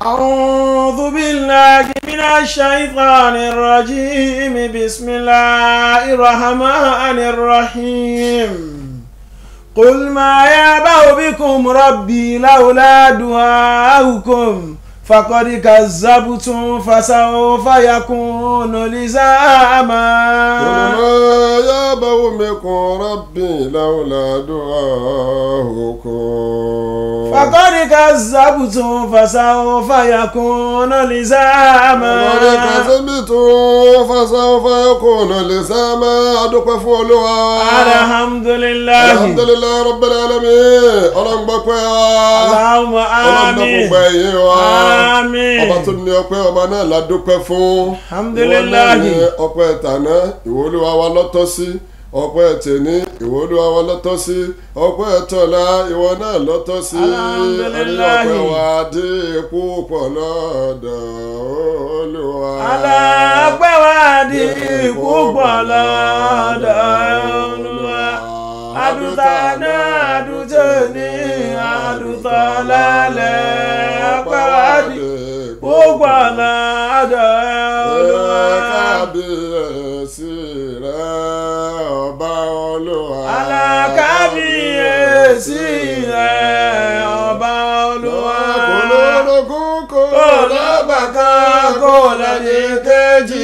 أعوذ بالله من الشيطان الرجيم بسم الله الرحمن الرحيم قل ما يعبأ بكم ربي لولا دعاؤكم فقد كذبتم فسوف يكون لزاما قل ما يعبأ بكم ربي لولا دعاؤكم فقد كذبتم فسوف يكون لزاما Ọ̀rẹ́ kàtẹ́bìtù fásánfà kùnà lè sáàmà adúpẹ́ fún olúwa. alhamdulillahi Alhamdulillahi Rabbil alamin. Ọlọ́ngbọ́pẹ́ wa. Allahumma Ọlọ́ngbọ́pẹ́ àmín yìí wa. àmín Ọba tó ní ọpẹ́ ọba náà la dúpẹ́ fún. Alhamdulillahi. Ìwọ náà ni ọpẹ́ tàná ìwọ olúwa wa lọ́tọ́ sí. Ọpẹ́ tèní ìwọ olúwa wa lọ́tọ́ sí. Ọpẹ́ tọ̀la ìwọ náà lọ́tọ́ sí. Alhamdulillahi. Ẹni ọpẹ́ wa dé púpọ̀ lọ́dọ̀ olúwa. alápẹ́ wa di púpọ̀ lọ́dọ̀ Olúwa àdùtà náà àdùtò ní àdùtò lálẹ́ pẹ́ wa di púpọ̀ lọ́dọ̀ Olúwa kábíyèsí rẹ̀ ọba olúwa. alákábíyèsí rẹ̀ ọba Olúwa kò lórogún kò kò lọ́gbà kan kò lẹ́ni kejì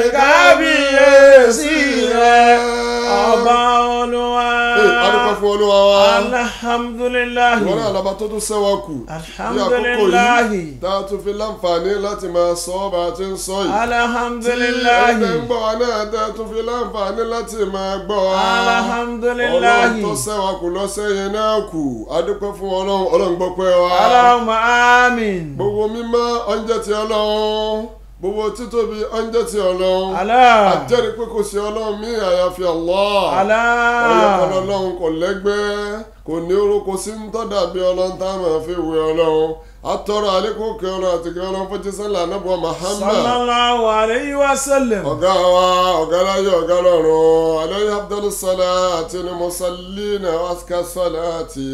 kábíyèsí rẹ̀ ọba Olúwa. Ee, a dúpẹ́ fún olúwa wa. alhamdulilayi ìwọ náà lọ́ba tó tún sẹ́wọ́ kù. ní àkókò alhamdulilayi yìí tá a tún fi láǹfààní láti máa sọ ọ́ bá a ti ń sọ yìí. tí ẹgbẹ́ ń alhamdulilayi gbọ́ wa náà tá a tún fi láǹfààní láti máa gbọ́ wa. alhamdulilayi ọlọ́run tó sẹ́wọ́ kù lọ́sẹ̀ yẹn náà kù a dúpẹ́ fún ọlọ́run ọlọ́run gbọ́ pẹ́ wa. alahuma amin gbogbo mímọ́ ọ̀njẹ́ ti ọlọ́run gbogbo títóbi ọ̀njẹ́ ti ọlọ́run. Allah àjẹ́rìí pé kò sí ọlọ́run mí àyàfi Allah. Allah ọlọ́kọ̀ ọlọ́run kò lẹ́gbẹ́ kò ní orúkọ sí ń tọ́dà bí ọlọ́run tá a máa fi wé ọlọ́run atọ́rọ̀ àlékún kí ọlọ́run àti kí ọlọ́run fún jísọ́lá anábọ̀ Muhammad sallallahu alayhi wa sallam ọ̀gá wa ọ̀gá láyé ọ̀gá lọ́run alayhi abdul salati ni musallina waska salati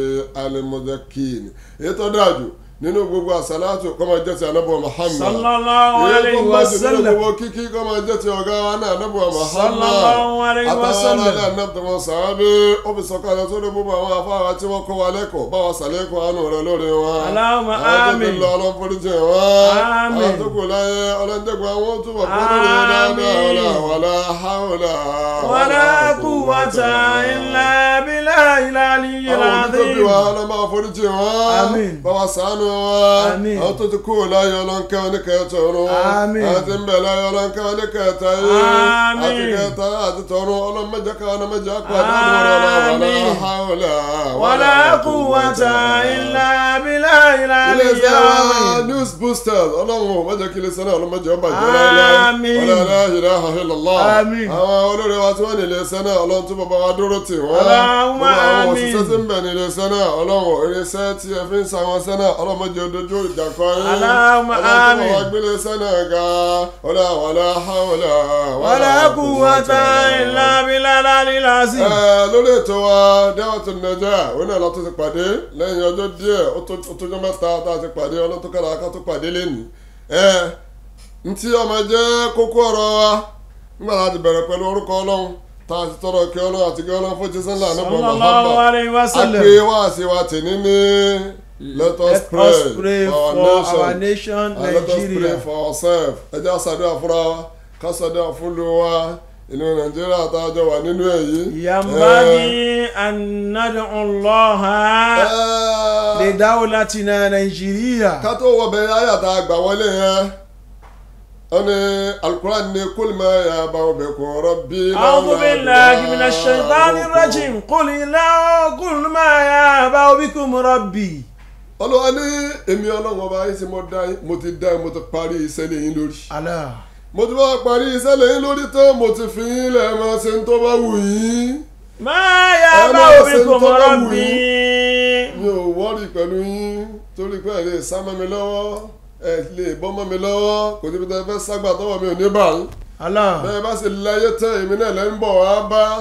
alimudakin ètò dájú nínú gbogbo àsálàtù kọ́mọ jẹ́ ti anábọ̀ Muhammad sallallahu èyí tó alayhi bá wa ti nínú sallam gbogbo kíkí kọ́mọ jẹ́ ti ọ̀gá wa náà anábọ̀ Muhammad sallallahu alayhi wa àtàwọn sallam aráàlú ànábìtàwọn sàábé ó fi sọ̀kalẹ̀ tó ní gbogbo àwọn afárá tí wọ́n kọ́ wa lẹ́kọ̀ọ́ báwa sàlẹ́kọ̀ọ́ àánú rẹ̀ lórí wọn. Allahumma àwọn tó ti amin. lọ ọlọ́foríjì wọn. Amin. àwọn tó kù láyé ọlọ́njẹ́gbẹ́ àwọn tó wà fún lórí dáadáa ọ̀la wàlá haúlà. wala quwwata illa billahi al-aliyyil àwọn òbí tó bí azim wa ọlọ́mọ àforíjì wọn. Amin. báwa ṣàánú wọn. Amin. àwọn tó ti kú láyé ọlọ́nkẹ́ oníkẹ́tọ̀ ọ̀run. Amin. àwọn tí ń bẹ̀ láyé ọlọ́nkẹ́ oníkẹ́tọ̀ yìí. Amin. àti kẹta àti tọ̀run ọlọ́mọdé kan ọlọ́mọdé àpàdé ọ̀rọ̀ wàlá Amin. haúlà wala quwwata illa billahi ilé al-aliyyil iṣẹ́ wa azim news boosters ọlọ́run ò mọ̀jẹ̀ kí ilé iṣẹ́ náà ọlọ́mọdé ọba jẹ́ Àmín. láéláé wala la ilaha illallah Àmín. àwọn olórí wa tí wọ́n ní ilé iṣẹ́ náà ọlọ́run tó bàbá wa dúró tì wọ́n Allahumma gbogbo àwọn àmín. òṣìṣẹ́ tí ń bẹ̀ ní ilé iṣẹ́ náà ọlọ́run eré iṣẹ́ tí ẹ fi ń sa àwọn iṣẹ́ náà ọlọ́mọdé odojú ìjà kọ yín Allahumma ọlọ́run tó àmín. bàbá gbé ilé iṣẹ́ náà ga ọlá wala hawla wala quwwata illa billahi al-aliyyil azim ẹ lórí ètò wa dáwọ́tò nàìjíríà òun náà látó ti pàdé lẹ́yìn ọjọ́ díẹ̀ ó tó- ó tójọ́ mẹ́ta tá a ti pàdé ọlọ́tún kára ká tó pàdé lẹ́nu ẹ ntí ọmọ jẹ́ kókó ọ̀rọ̀ wa nígbà láti bẹ̀rẹ̀ pẹ̀lú orúkọ ọlọ́run tá a ti tọrọ kí ọlọ́run àti kí ọlọ́run fún jísẹ́ ńlá nípa sallallahu Muhammad alayhi wa sallam àpè wá sí wa tì ní ní let us let pray us pray for for our nation our nation and let us pray Nigeria for ourselves ẹ jẹ́ àṣàdúrà fúnra wa ká ṣàdúrà fún lu wa ìlú nàìjíríà tá a jọ wà nínú èyí. ينبغي أن ندعو الله Ẹ, لدولتنا نيجيريا ká tó wọ bẹ̀rẹ̀ ayàtà àgbà wọlé yẹn wọ́n ní alukuraan ní kul ma ya'ba'u bikum rabbi. أعوذ بالله من الشيطان الرجيم قل لا قل ما يأبى بكم ربي olùwà ní èmi ọlọ́run ọba yìí tí mo dá yín mo ti dá yín mo ti parí iṣẹ́ lé yín lórí. Allah mo ti bá parí iṣẹ́ lé yín lórí tán mo ti fi yín lẹ̀ máa ṣe ń tó bá wù yín. ما يأبى Ẹ máa ṣe بكم tó bá wù ربي mi ò wọ́ọ̀rì pẹ̀lú yín torí pé ẹ lè sá mọ́ mi lọ́wọ́ ẹ lè bọ́ mọ́ mi lọ́wọ́ kò síbi tẹ́ fẹ́ ságbà tọ́wọ́ mi ò ní bà yín. Allah bẹ́ẹ̀ bá sì láyé tán èmi náà lẹ́ ń bọ̀ wá bá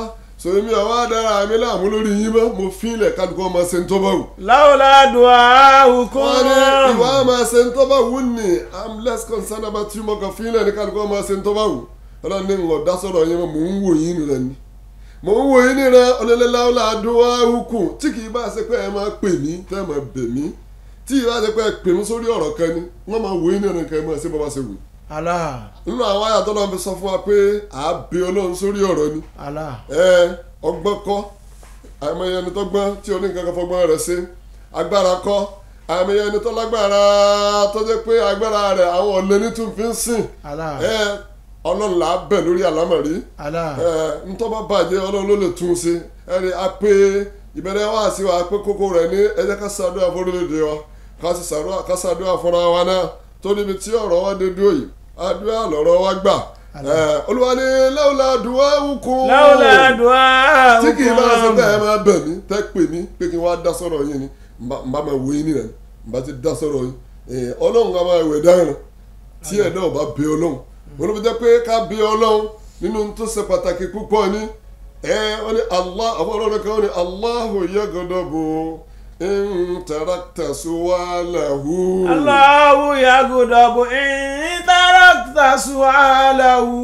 so èmi àwọn adára mi láàmú lórí yín mọ́ mo fi ilẹ̀ kálukú ọmọ ṣe ń tọ́ bá wù. láwùlá du'aukum. wọ́n ní ìwà ọmọ ṣe ń tọ́ bá wù ní i'm less concerned about you mo kàn fi ilẹ̀ ní kálukú ọmọ ṣe ń tọ́ bá wù. ọlọ́run ní ìwọ̀n dá sọ̀rọ̀ yín mọ́ mò ń wò yín nìrẹ̀ ni. mò ń wò yín nìrẹ̀ ọlọ́lẹ́láwùlá du'aukum tí kì í bá ṣe pé ẹ máa pè mí tẹ́ ẹ máa bẹ̀ mí tí ì bá ṣe pé ẹ pè mí sórí ọ̀rọ̀ kan ni wọ́n máa wò yín nìrẹ̀ kẹ́ ẹ máa ṣe bọ́ bá ṣe wù. Allah nínú àwọn àyàtọ̀ náà fi sọ fún wa pé àá bẹ ọlọ́run sórí ọ̀rọ̀ ni Allah ẹ ọgbọ́n kọ́ àìmọye ẹni tó gbọ́n tí oníkankan kan fọgbọ́n rẹ̀ ṣe agbára kọ́ àìmọye ẹni tó lágbára tó jẹ́ pé agbára rẹ̀ àwọn ọ̀lẹ́ ní tún fi ń sìn Allah ẹ ọlọ́run là á bẹ̀ lórí àlámọ̀rí Allah ẹ ntọ́ bá bàjẹ́ ọlọ́run ló lè tún un ṣe ẹ rí a pé ìbẹ̀rẹ̀ wá sí wa pé kókó rẹ̀ ní ẹ jẹ́ ká ṣàdúrà fún orílẹ̀-èdè wa ká sì ṣàdúrà ká ṣàdúrà fúnra wa náà tó níbi tí ọ̀rọ̀ wa dé dúró yìí àdúrà lọ̀rọ̀ wa gbà ẹ olúwa ní láwùlá àdúrà wùkún láwùlá du'aukum. tí kì í bá ṣe tẹ́ ẹ máa bẹ̀ mí tẹ́ pè mí pé kí n wá dá sọ̀rọ̀ yín ni n bá n bá máa wo yín nìyẹn n bá ti dá sọ̀rọ̀ yín Eh, ọlọ́run ká máa wẹ̀ dáhùn tí ẹ̀dá ò bá bẹ ọlọ́run wọn ló fi jẹ́ pé ká bẹ ọlọ́run nínú tó ṣe pàtàkì púpọ̀ ni ẹ wọ́n ní allah àwọn ọlọ́run kan wọ́n ní allahu yaghdabu in tarakta su'alahu. Allahu yaghdabu in tarakta su'alahu.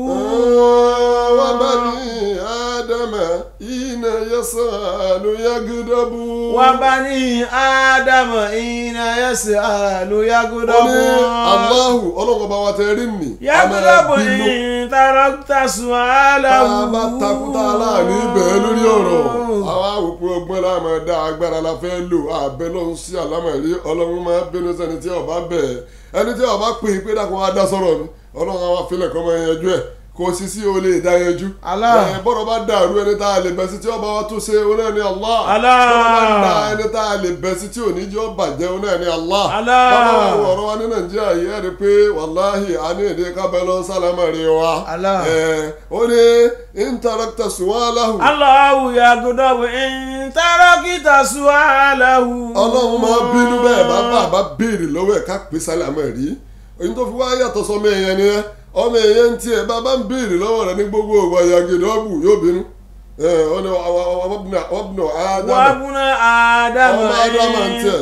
وبني آدم حين يسأل يغضب wa bani ádámù iná yas'alu ó ní yaghdabu. Allahu ọlọ́run ọba wa tẹ rí nì yaghdabu in tarakta su'alahu. tá a bá takuta aláàánú ibẹ̀ lórí ọ̀rọ̀ àwa òpin ọgbọ́n la máa dá agbára la fẹ́ lò àbẹ lọ́hún sí àlámọ̀rí ọlọ́run máa bínú sẹ́ni tí ọba bẹ̀ ẹni tí ọba pè é pé dákun wá dá sọ̀rọ̀ mi ọlọ́run àwọn afilẹ̀ kọ́ máa yanjú ẹ̀ kò sí sí o lè dá yanjú. Allah. Ẹ, bọ́dọ̀ bá dàrú ẹni tá a lè bẹ̀ sí tí ọba wa tún ṣe o náà ní Allah. Allah. bọ́dọ̀ bá dá ẹni tá a lè bẹ̀ sí tí ò ní jẹ́ ọ bàjẹ́ o náà ní Allah. Allah. bàbá wa wo ọ̀rọ̀ wa ní nàìjíríà yìí ẹ̀ rí pé wàláhì a ní èdè kábẹ́ lọ sálámà rí wa. Allah. Ẹ, ó ní intarakta suwalahu. Allahu yaghdabu in tarakta su'alahu. ọlọ́run máa bínú bẹ́ẹ̀ bá bá bá béèrè lọ́wọ́ ẹ̀ ká pé sálámà rí. èyí tó fi wá yàtọ̀ sọmọ èèyàn ni ẹ ọmọ èèyàn ń tiẹ̀ bá bá ń béèrè lọ́wọ́ rẹ ní gbogbo ògbà yàgìdì ọ̀bù yóò bínú. ẹ ọ ní ọbùnà ádámà wa buna ádámù ọmọ ádámà ń tiẹ̀.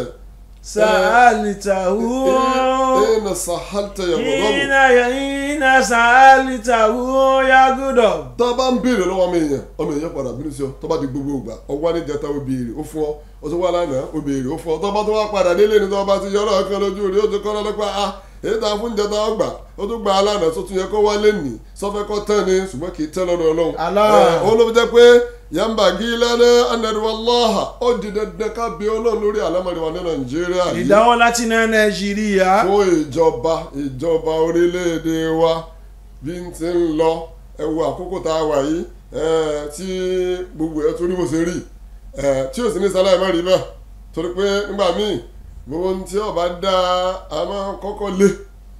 sa'altahu. ẹ̀ẹ́nà sàháltà yàgòdọ́bù. Ina ina sa'altahu yaghdabu. tá a bá ń béèrè lọ́wọ́ ọmọ èèyàn ọmọ èèyàn padà bínú sí ọ tó bá di gbogbo ìgbà ọwọ́ ní jẹta ó béèrè ó fún ọ ó tún wá lánàá ó béèrè ó fún ọ tó bá tó wá padà délé ní tó bá ti yọ ọlọ́ọ̀ kan lójú rí ó ti kọ́ lọ́dọ́pá a èyí tá a fún jẹta ọgbà ó tún gba alánàá tó tún yẹ kó wálé nì sọfẹ́ kọ́ tán ni ṣùgbọ́n kì í tẹ́ lọ́dọ̀ ọlọ́run. Allah. Ẹ, ó ló fi jẹ́ pé yamba gílẹ́nẹ́ anẹ́dùwọ́láhà ó di dandan ká bí ọlọ́run lórí àlámọ̀ríwá ní nàìjíríà yìí Ìdáwọ́ láti ná Nàìjíríà. fún ìjọba ìjọba orílẹ̀-èdè wa bí n ti ń lọ ẹ wo àkókò tá a wà yìí eh, tí gbogbo ẹ̀ torí bó ṣe rí eh, tí ò sí ní sáláì má rí bẹ́ẹ̀ torí pé nígbà míì gbogbo ohun tí ọba dá a máa kọ́kọ́ lé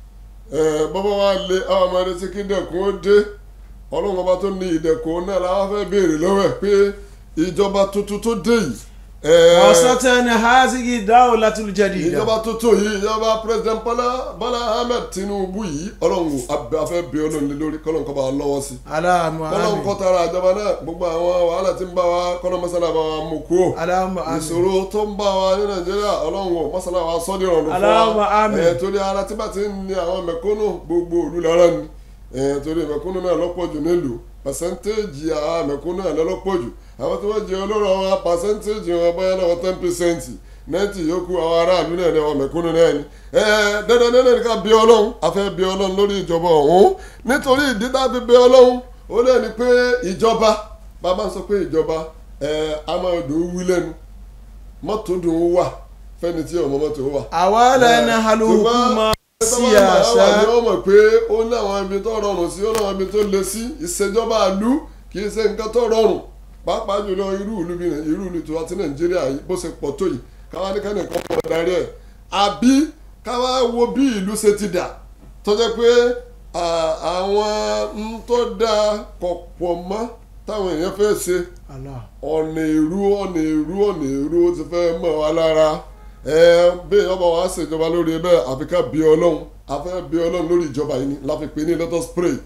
eh, bọ́bá wa lé àwọn ọmọdé tí kí dẹ̀kun ó dé ọlọ́run ọba tó ní ìdẹ̀kun náà làwọn fẹ́ béèrè lọ́wọ́ ẹ̀ pé ìjọba tuntun tó dé yìí. eh, Ọ̀sọ́tẹ̀ ni Hazigi Dawlatul Jadida. ìjọba tuntun yìí ìjọba president Bọ́lá Bọ́lá Ahmed Tinubu yìí ọlọ́run abẹ́ afẹ́ bí ọlọ́run lé lórí kọ́lọ́n kọ́ bá wa lọ́wọ́ sí Aláàmú kọ́lọ́n àmì. kọ́ tara ìjọba náà gbogbo àwọn wàhálà tí ń bá wa kọ́lọ́n mọ́sálà bá wa mú kúrò Aláàmú àmì. ìṣòro tó ń bá wa ní Nàìjíríà ọlọ́run wò mọ́sálà wa sọ́ dìrọ̀ ló fún Allahumma wa amin. ẹ̀ torí ara tí bá ti ń ní àwọn mẹ̀kúnnù gbogbo òlu lára ni ẹ̀ torí mẹ̀kúnnù náà lọ́pọ̀ jù nílùú pàṣẹ́ntéèjì àwọn mẹ̀kúnnù náà lọ́pọ̀ jù àwọn tí wọ́n jẹ olóró wa pàṣẹ́ntéèjì wọn báyà náà wọ́n ten percent nẹ́ẹ̀tì yòókù àwọn aráàlú náà ní àwọn mẹ̀kúnnù náà ni ẹ dandan dandan ní ká bí ọlọ́run a fẹ́ bí ọlọ́run lórí ìjọba ọ̀hún nítorí ìdí tá a fi bí ọlọ́run ó lé ní pé ìjọba bàbá ń sọ pé ìjọba ẹ a máa dùn ún wí lẹ́nu mọ́tò dùn ún wà fẹ́ni tí ọmọ mọ́tò wà. Àwọ̀lẹ̀ ní halukuma síyàsá. síyàsá. ó mọ̀ pé ó ní àwọn ibi tó rọrùn sí ó ní àwọn ibi tó le sí ìṣèjọba àlú kì í ṣe nǹkan tó rọrùn pàápàá jùlọ irú ìlú bí irú ìlú tiwa ti nàìjíríà yìí bó ṣe pọ̀ tó yìí káwá ní kánì kan pọ̀ darí ẹ̀ àbí káwá wo bí ìlú ṣe ti dà tó jẹ́ pé à, àwọn ń tó dáa kọ̀ pọ̀ mọ́ táwọn èèyàn fẹ́ ṣe Allah. ọ̀nà èrú ọ̀nà èrú ọ̀nà èrú ó ti fẹ́ mọ̀ wá lára ẹ bí ọba wa ṣèjọba lórí bẹ́ẹ̀ àfi ká bí ọlọ́run a fẹ́ bí ọlọ́run lórí ìjọba yìí ni la fi pè ní let us pray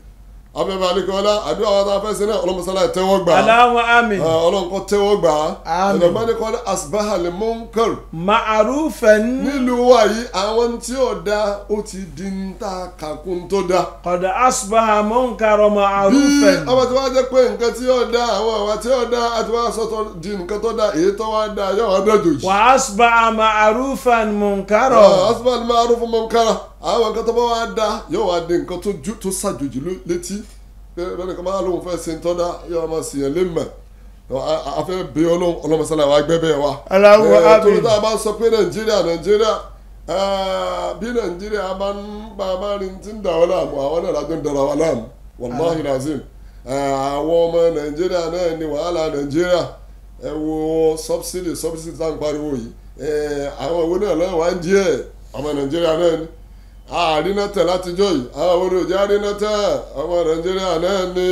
abẹ́bẹ́ alikọ́lá àdúrà wa tá a fẹ́ sí náà ọlọ́mọsálà tẹ́wọ́ gbà á Allahumma amin. ọlọ́run kọ́ tẹ́wọ́ gbà á Àmín. ọ̀dọ̀gbọ́n ní kọ́lá asbaha lil munkar ma'arufan nílùú wa yìí àwọn tí ò da ó ti di ń ta kàkún tó da qad asbaha munkara bí ma'arufan. ọba tí wàá jẹ́ pé nǹkan tí ò da àwọn àwa tí ò da àti wàá sọ̀tọ̀ di nǹkan tó da èyí tó wá da yóò wá dọ̀jòjì. wa asbaha ma'arufan munkara. asbaha lil ma'ruf munkara àwọn nǹkan tó bá wá da yóò wá di nǹkan tó ju- tó ṣàjòjì ló- létí bẹ́ẹ̀ ni kò máa lóun fẹ́ ṣe ń tọ́ da yóò máa sì yẹn lé mọ̀ afẹ́ bí ọlọ́run ọlọ́mọsálà wa gbẹ́ bẹ́ẹ̀ wa. Allahumma Eh, amin. torí tá a bá sọ pé nàìjíríà nàìjíríà eh, bí nàìjíríà bá ń bá a bá rí ti ń dà wọ́n láàmú àwọn náà lájọ́ ń dara wa láàmú wàláhi lazim Eh, àwọn ọmọ nàìjíríà náà ni wàhálà nàìjíríà ẹ wo subsidy subsidy tá à ń pariwo yìí Eh, àwọn òwe náà lọ́wọ́ wá ń díẹ̀ ọmọ nàìjíríà náà ni àrínà tẹ̀ látijọ́ yìí àwọn òwe òjò àrínà tẹ̀ ọmọ nàìjíríà náà ni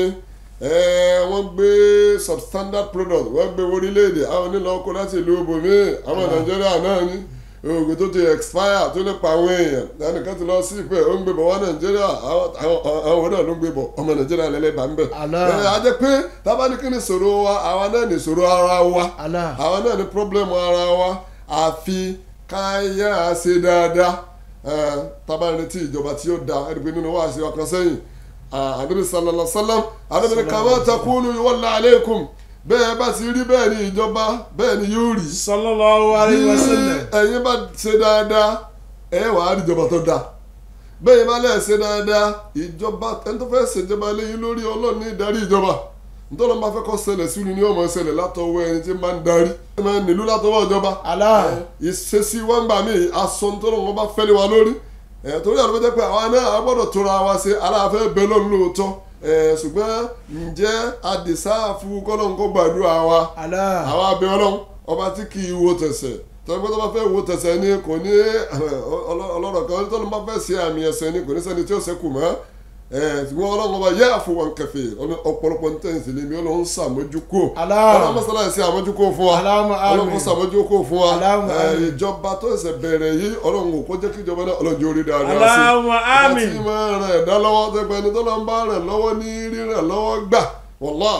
eh, wọ́n gbé substandard product wọ́n gbé orílẹ̀-èdè àwọn onílọ̀ ọkọ̀ láti ìlú ibòmí àwọn nàìjíríà náà ni oògùn tó ti expire tó lè pa àwọn èèyàn lẹ́nìkan ti lọ sí ìpẹ́ ó ń gbé bọ̀ wá nàìjíríà àwọn àwọn- àwọn náà ló ń gbé bọ̀ ọmọ nàìjíríà lẹ́lẹ́bàá ń bẹ̀. Allah. ẹ á jẹ́ pé tábàdí kí ni ìṣòro wa àwa náà ní ìṣòro ara wa Allah. àwa náà ní problem ara wa àfi káyà ṣe dáadáa ẹ, tábàdí tí ìjọba tí yóò da ẹni pé nínú wa ṣe wa kan sẹ́yìn àdúrà sàlọ́lá sálám àdúrà kàmá takunu yuwalla alaykum bẹ́ẹ̀ bá ti rí bẹ́ẹ̀ ni ìjọba bẹ́ẹ̀ ni yóò rí sallallahu alayhi wa sallam. ẹ̀yin bá ṣe dáadáa ẹ wà á rí ìjọba tó dáa bẹ́ẹ̀ bá lẹ̀ ṣe dáadáa ìjọba ẹni tó fẹ́ ṣèjọba lẹ́yìn lórí ọlọ́ọ̀ni ìdarí ìjọba nítorí wọn bá fẹ́ kọ́ ṣẹlẹ̀ sínú ni wọ́n mọ̀ ṣẹlẹ̀ látọwọ́ ẹni tí máa ń darí ẹ máa ń nílùú látọwọ́ ìjọba Allah. ìṣesí wọn gbà mí aṣọ nítorí wọn bá fẹ́ lé wa lórí ẹ̀ torí àwọn ọ̀dọ́ pé àwa náà a gbọ́dọ̀ tóra wa ṣe aláàfẹ́ bẹ́ẹ̀ lọ́nù lóòótọ́ ẹ̀ ṣùgbọ́n ǹjẹ́ àdìsáàfù kọ́lọ́n kó gbàdúrà wa Allah. àwa abẹ ọlọ́run ọba tí kì í wo tẹ̀sẹ̀ tọ́jú pé tó bá fẹ́ wo tẹ̀sẹ̀ ni kò ní ọlọ́rọ̀ kan tó ló bá fẹ́ ṣe àmì ẹ̀sẹ̀ ni kò ní sẹ́ni tí ó ṣẹ́kù mọ́ ẹ̀ ṣùgbọ́n ọlọ́run ọba yẹ àfọwọ́n kẹfẹ́ ọ̀pọ̀lọpọ̀ ní tẹ̀sí lèmi ọlọ́run ṣàmójúkò Allah. ọlọ́run mọ́sálà ṣe àmójúkò fún wa Allahumma amin. ọlọ́run kò ṣàmójúkò fún wa Allahumma ẹ̀, amin. ìjọba tó ṣẹ̀ bẹ̀rẹ̀ yìí ọlọ́run kò jẹ́ kí ìjọba náà ọlọ́run jẹ́ orí dáadáa sí Allahumma amin. ìjọba tí máa ràn ẹ̀dá lọ́wọ́ tẹ́gbẹ́ ẹni tó lọ́n bá ràn lọ́wọ́ ní ríràn lọ́wọ́ gbà wọ́lá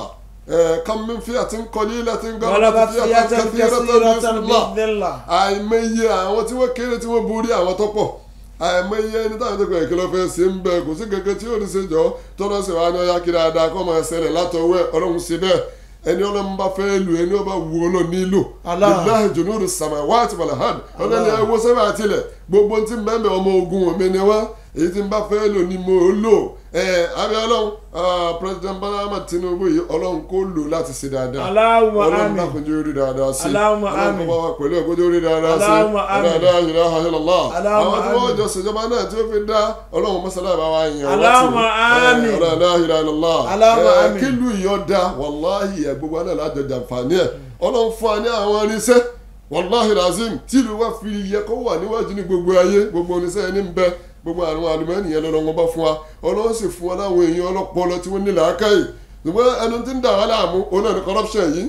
kam min fi'atin qalilatin غلبت فئة kathiratan كثيرة bi'idhnillah بإذن الله àìmọye àwọn tí wọ́n kéré tí wọ́n borí àwọn tó pọ̀ àìmọye ẹni táwọn tó kọ̀ ìkìlọ̀ fẹ́ ṣe ń bẹ kò sí kankan tí yóò ní ṣe jọ tọ́lọ́ sì wá ní ọyá kí dáadáa kọ́ máa ṣẹlẹ̀ látọwọ́ ẹ̀ ọlọ́run ṣe bẹ́ẹ̀ ẹni ọlọ́run bá fẹ́ lò ẹni ọba wù ọ́ lọ nílò Allah. lillahi junudu samawati wal ard ọlọ́run ẹ wo sẹ́fẹ̀ àtìlẹ̀ gbogbo tí ń bẹ́ẹ̀ ọmọ ogun mi ni wọ́n èyí tí ń bá fẹ́ lò ní mo lò ẹ abẹ́ ọlọ́run ah, president Bọ́lá Ahmed Tinubu yìí ọlọ́run kò lò láti ṣe dáadáa Allahumma ọlọ́run amin. dákun jẹ́ orí dáadáa sí Allahumma ọlọ́run amin. kó bá wa pẹ̀lú ẹ̀kọ́ jẹ́ orí dáadáa sí Allahumma amin. ọlọ́run la ilaha illallah Allahumma àwọn tí wọ́n amin. jọ ṣèjọba náà tí ó fi dá ọlọ́run mọ́sálà bá wa yàn wá tì. Allahumma Eh, amin. ọlọ́run la ilaha illallah Allahumma Eh, amin. kílù ìyọ́ da wàláhì ẹ̀ gbogbo náà lájọ jàǹfààní ẹ̀ ọlọ́run fún wa ní àwọn irinṣẹ́ wàláhì razim tìlú wa fi yẹ kó wà níwájú ní gbogbo ayé gbogbo oníṣẹ́ ẹni ń bẹ gbogbo àwọn àlùmọ́ọ́nì yẹn lọ́nà wọn bá fún wa ọlọ́run sì fún wa láwọn èèyàn ọlọ́pọlọ tí wọ́n ní làákàyè ṣùgbọ́n ẹnu tí ń dà wá láàmú òun náà ní corruption yìí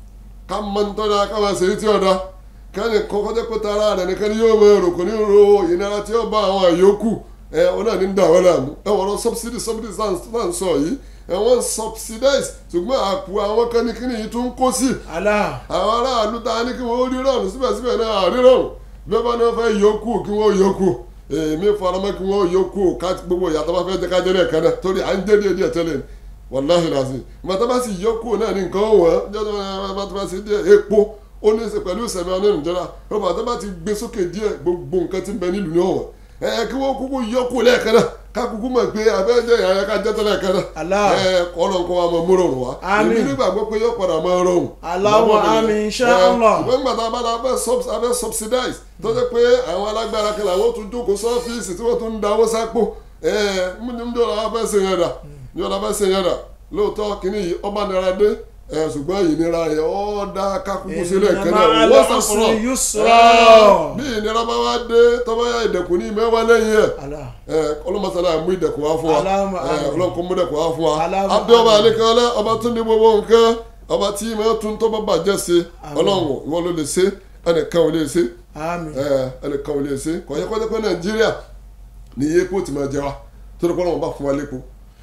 ká mọ nítorí ká máa ṣe é tí ọ̀dà kẹ́ni kọ́kọ́ jẹ́ pé tara rẹ̀ nìkan ni yóò máa rò kò ní ro ìnira tí ó bá àwọn àyókù ẹ òun náà ní ń dà wá láàmú ẹ wọ́n lọ subsidy subsidy náà ń sọ yìí ẹ wọ́n subsidize ṣùgbọ́n àpò àwọn kan ní kíni yìí tún kó sí Allah. àwọn aráàlú ta ní kí wọ́n rí rọrùn síbẹ̀síbẹ̀ náà rí rọrùn bí wọ́n bá ní wọ́n fẹ́ yọkù kí wọ́n yọkù èmi faramọ́ kí wọ́n yọkù ká gbogbo ìyàtọ̀ bá fẹ́ jẹ́ ká jẹ́ lẹ́ẹ̀kan náà torí à ń jẹ́ díẹ̀ díẹ̀ tẹ́lẹ̀ ni wàláhì làásì màtá bá sì yọkù náà ní nǹkan wọ̀n jọ́dọ̀ bá tó bá sì díẹ̀ epo ó ní í ṣe pẹ̀lú ìsẹ̀mí ọ̀nà ìjọba rọ́bà tó bá ti gbé sókè díẹ̀ gbogbo nǹkan tí ń bẹ nílùú ní ọ̀wọ̀n ẹ kí wọ́n kúkú yọkù lẹ́ẹ̀kan náà ká kúkú mọ̀ pé abẹ́jẹ́ ìyá ká jẹ́ tẹ́lẹ̀ kan náà Allah. ẹ kọ́nà kó wa mọ̀ mú rọrùn wá Àmín. èmi nígbàgbọ́ pé yóò padà máa rọrùn Allahumma amin, insha Allah. ṣùgbọ́n nígbà tá a bá la fẹ́ subs- a fẹ́ subsidize tó jẹ́ pé àwọn alágbára kan làwọn tún jókòó sọ́fíìsì tí wọ́n tún ń dáwọ́ sápò níjọ́ la fẹ́ ṣe yẹn dà níjọ́ la fẹ́ ṣe yẹn dà lóòótọ́ kínní yìí ọba nira dé ẹ̀, ṣùgbọ́n ìnira yẹn ọ́ dá kákúkú sílẹ̀ Inna kẹ́lẹ́ ma'al wọ́n usri sàfọ̀rọ̀ yusra. bí ìnira bá wá dé tọ́ba yá ìdẹ̀kùn ní mẹ́wàá lẹ́yìn ẹ̀ Allah. ọlọ́mọsálà mú ìdẹ̀kùn wá fún wa Allahumma ẹ, amin. ọlọ́run kó mú ìdẹ̀kùn wá fún wa Allahumma abẹ́ ọba amin. àlekẹ́lẹ́ ọba tún ní gbogbo nǹkan ọba tí ìmọ̀ tún tọ́ bá bàjẹ́ ṣe Amin. ọlọ́run ìwọ ló lè ṣe ẹnìkan ò lè ṣe Amin. ẹ, ẹnìkan ò lè ṣe kọ̀yẹ́ kọ́jẹ́ pé nàìjíríà ní iye epo ti máa jẹ wa torí pé ọlọ́run bá fún wa lépo